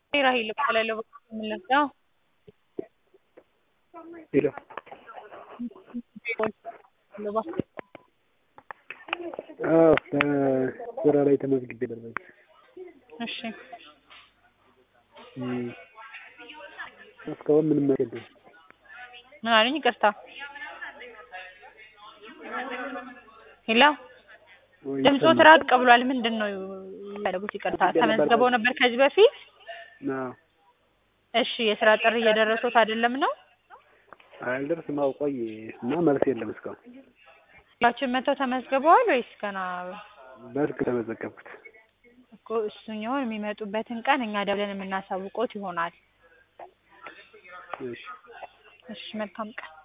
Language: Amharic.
ራሄል እባላለሁ የምነሳው ሄሎ አዎ ስራ ላይ ተመዝግቤ ነበር። እሺ እስካሁን ምንም መልስ የለም። ምን አሉኝ? ይቅርታ ሄሎ ወይ ድምፆት ራቅ ብሏል። ምንድን ነው ያደረጉት? ይቅርታ ተመዝግበው ነበር ከዚህ በፊት? አዎ እሺ የስራ ጥሪ እየደረሱት አይደለም ነው? አልደርስም። አዎ ቆየ እና መልስ የለም እስካሁን። ሁላችሁም መጥተው ተመዝግበዋል ወይስ ገና? በስልክ ተመዘገብኩት። እኮ እሱኛውን የሚመጡበትን ቀን እኛ ደውለን የምናሳውቆት ይሆናል። እሺ እሺ መልካም ቀን